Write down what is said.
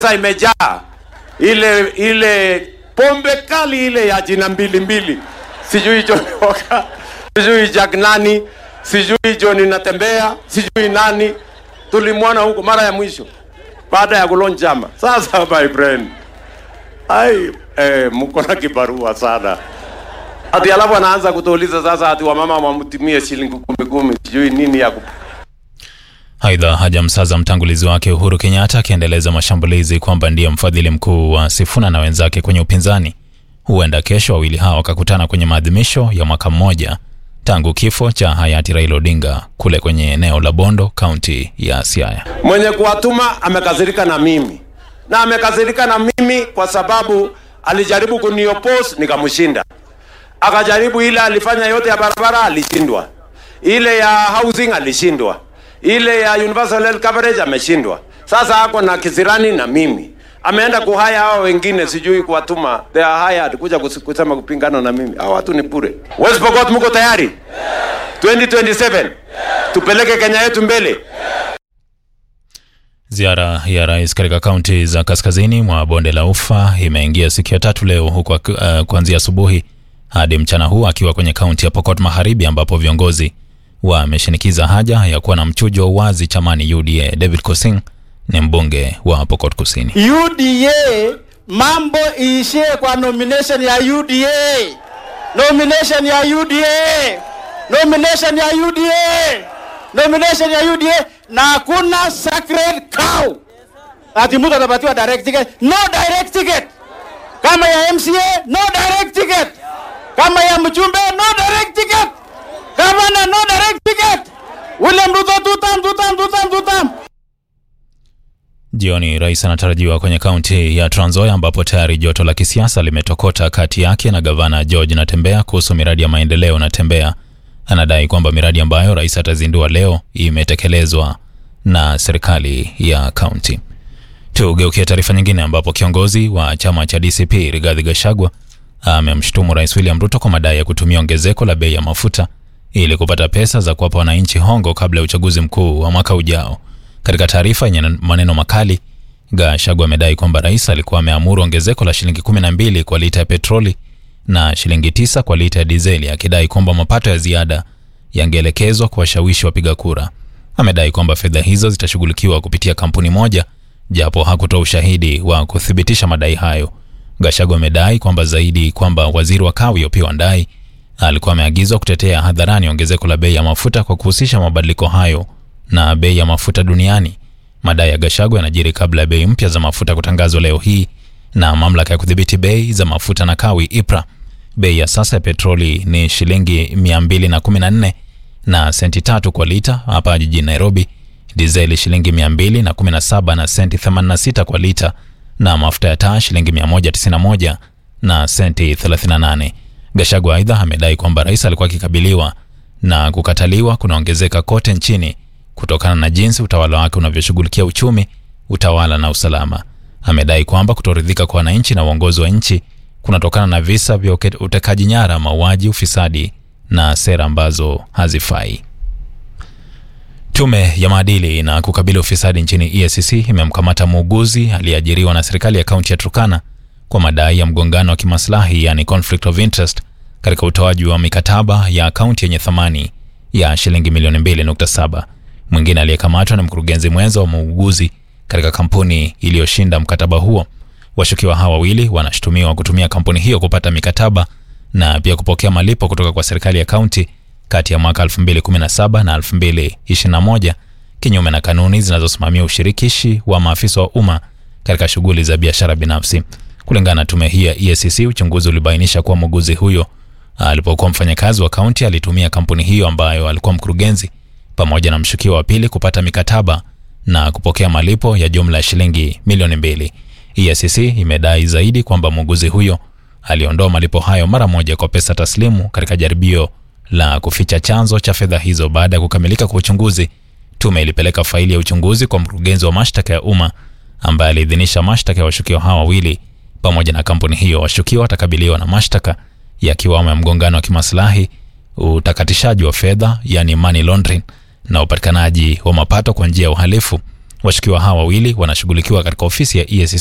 Sasa imejaa ile ile pombe kali ile ya jina mbili mbili, sijui John Walker, sijui Jack nani, sijui John natembea, sijui nani. Tulimwona huko mara ya mwisho baada ya kulonjama. Sasa my friend, ai eh, mko na kibarua sana ati alafu anaanza kutuuliza sasa ati wamama wamtumie shilingi kumi kumi sijui nini ya kup... Aidha, hajamsaza mtangulizi wake Uhuru Kenyatta akiendeleza mashambulizi kwamba ndiye mfadhili mkuu wa Sifuna na wenzake kwenye upinzani. Huenda kesho wawili hao wakakutana kwenye maadhimisho ya mwaka mmoja tangu kifo cha hayati Raila Odinga kule kwenye eneo la Bondo, kaunti ya Siaya. Mwenye kuwatuma amekasirika na mimi na amekasirika na mimi kwa sababu alijaribu kuniopose nikamshinda, akajaribu ile alifanya yote ya barabara alishindwa, ile ya housing alishindwa, ile ya universal health coverage ameshindwa. Sasa ako na kisirani na mimi, ameenda kuhaya hao wengine, sijui kuwatuma, they are hired kuja kus- kusema kupingana na mimi. Hao watu ni bure. West Pokot, mko tayari? 2027 tupeleke Kenya yetu mbele. Ziara ya rais katika kaunti za kaskazini mwa bonde la Ufa imeingia siku ya tatu leo, huku uh, kuanzia asubuhi hadi mchana huu akiwa kwenye kaunti ya Pokot Magharibi, ambapo viongozi wameshinikiza haja ya kuwa na mchujo wa uwazi chamani UDA. David Kosing ni mbunge wa Pokot Kusini. UDA mambo iishie kwa nomination ya UDA, nomination ya UDA, nomination ya UDA, nomination ya UDA, na hakuna sacred cow ati mtu atapatiwa direct ticket. No direct ticket. Kama ya MCA no direct ticket, kama ya mjumbe no direct ticket, gavana no direct ticket. William Ruto two term, two term, two term, two term. Jioni rais anatarajiwa kwenye kaunti ya Trans Nzoia ambapo tayari joto la kisiasa limetokota kati yake na gavana George Natembeya kuhusu miradi ya maendeleo. Natembeya anadai kwamba miradi ambayo rais atazindua leo imetekelezwa na serikali ya kaunti. Tugeukie taarifa nyingine ambapo kiongozi wa chama cha DCP Rigathi Gachagua amemshutumu rais William Ruto kwa madai ya kutumia ongezeko la bei ya mafuta ili kupata pesa za kuwapa wananchi hongo kabla ya uchaguzi mkuu wa mwaka ujao. Katika taarifa yenye maneno makali, Gachagua amedai kwamba rais alikuwa ameamuru ongezeko la shilingi 12 kwa lita ya petroli na shilingi tisa kwa lita ya dizeli, akidai kwamba mapato ya ziada yangeelekezwa kuwashawishi wapiga kura. Amedai kwamba fedha hizo zitashughulikiwa kupitia kampuni moja, japo hakutoa ushahidi wa kuthibitisha madai hayo. Gachagua amedai kwamba zaidi kwamba waziri wa kawi Opiyo Wandayi alikuwa ameagizwa kutetea hadharani ongezeko la bei ya mafuta kwa kuhusisha mabadiliko hayo na bei ya mafuta duniani. Madai ya Gachagua yanajiri kabla ya bei mpya za mafuta kutangazwa leo hii na mamlaka ya kudhibiti bei za mafuta na kawi IPRA. Bei ya sasa ya petroli ni shilingi 214 na senti tatu kwa lita hapa jijini Nairobi, dizeli shilingi 217 na senti 86 kwa lita, na mafuta ya taa shilingi 191 na senti 38. Gachagua aidha amedai kwamba rais alikuwa akikabiliwa na kukataliwa kunaongezeka kote nchini kutokana na jinsi utawala wake unavyoshughulikia uchumi, utawala na usalama. Amedai kwamba kutoridhika kwa wananchi na uongozi wa nchi kunatokana na visa vya uke- utekaji nyara, mauaji, ufisadi na sera ambazo hazifai. Tume ya maadili na kukabili ufisadi nchini EACC imemkamata muuguzi aliyeajiriwa na serikali ya kaunti ya Turkana kwa madai ya mgongano wa kimaslahi yani conflict of interest katika utoaji wa mikataba ya kaunti yenye thamani ya shilingi milioni 2.7. Mwingine aliyekamatwa ni mkurugenzi mwenza wa muuguzi katika kampuni iliyoshinda mkataba huo. Washukiwa hawa wawili wanashutumiwa kutumia kampuni hiyo kupata mikataba na pia kupokea malipo kutoka kwa serikali ya kaunti kati ya mwaka 2017 na 2021 kinyume na kanuni zinazosimamia ushirikishi wa maafisa wa umma katika shughuli za biashara binafsi. Kulingana na tume hii ya EACC, uchunguzi ulibainisha kuwa muuguzi huyo alipokuwa mfanyakazi wa kaunti alitumia kampuni hiyo ambayo alikuwa mkurugenzi pamoja na mshukiwa wa pili kupata mikataba na kupokea malipo ya jumla ya shilingi milioni mbili. EACC imedai zaidi kwamba muuguzi huyo aliondoa malipo hayo mara moja kwa pesa taslimu katika jaribio la kuficha chanzo cha fedha hizo. Baada ya kukamilika kwa uchunguzi, tume ilipeleka faili ya uchunguzi kwa mkurugenzi wa mashtaka ya umma ambaye aliidhinisha mashtaka ya washukiwa hawa wawili pamoja na kampuni hiyo. Washukiwa watakabiliwa na mashtaka yakiwamo ya mgongano wa kimaslahi, utakatishaji wa fedha yani money laundering, na upatikanaji wa mapato kwa njia ya uhalifu. Washukiwa hawa wawili wanashughulikiwa katika ofisi ya EACC